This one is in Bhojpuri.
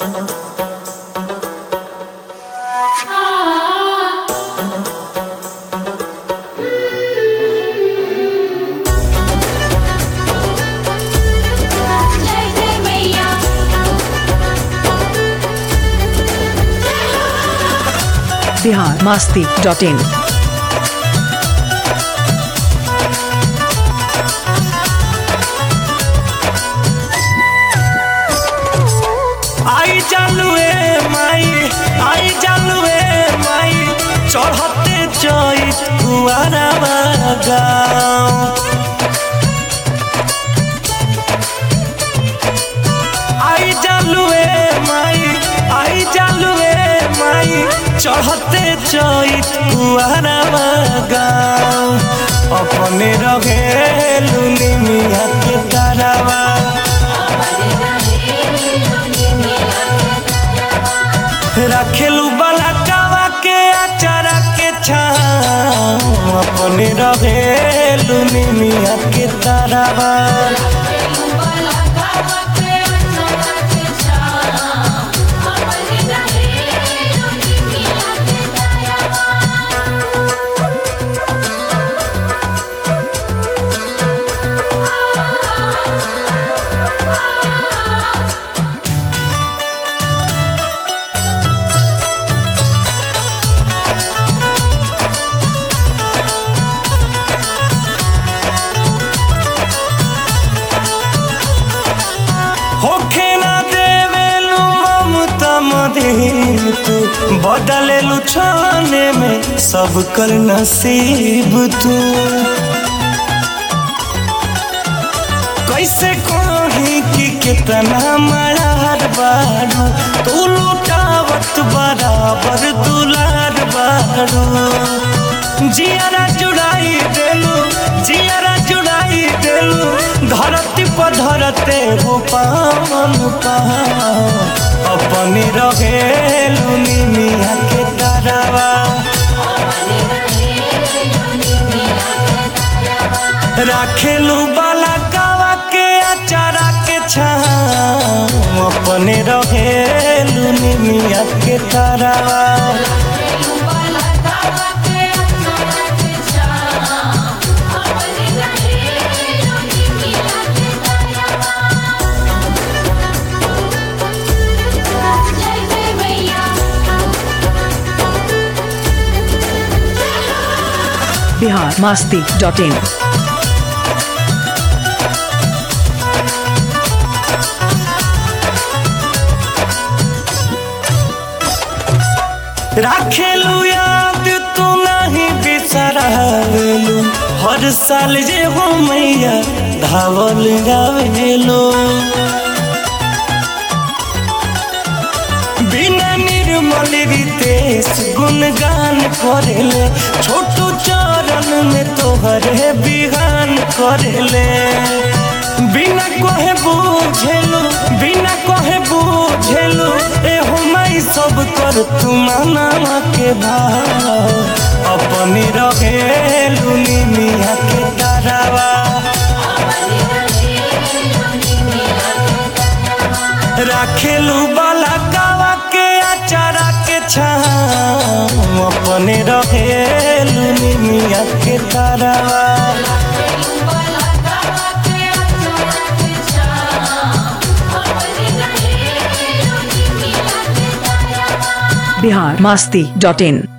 जय जय मैया बिहार मास्ती डॉट इन आई जालुए माई आई जालुए माई चढ़ते चैत कुआरा गाँव आई जालुए माई आई जालुए माई चढ़ते चैत कुआरा गाँव अपने रहे लुनी मिया के तारावा रखेलू बलकावा के अचारा के छाँव अपने रहेलू निमिया के तारावा होखे ना देवेलू ममता मदीन तू बदलेलू छाने में सब कर नसीब तू कैसे कही कि कितना मरार बारू तू लुटावत बराबर दुलार बारू जियारा जुड़ाई देलू जियारा जुड़ाई देलू धरती पर धरते हो पावन पाव अपने रहेलू निमिया के तारावा राखेलू बाला कावा के अचारा के छाँव अपने रहेलू निमिया के तारावा जय जय मैया बिहार मास्ती डॉट इन राखेलू याद तू नहीं बिसरावेलू हर साल जे हो मैया धावल गावेलू बिना निर्मल रितेश गुणगान करेले छोटू चरण में तोहरे बिहान करेले बिना कहे बुझेलू बिना कहे बुझेलू ए माई सब कर तू माना के भाव अपनी रहेलू निमिया के तारावा राखेलू बाला कावा के अचारा के छाँव अपने रहेलू निमिया के तारावा बिहार मास्ती डॉट इन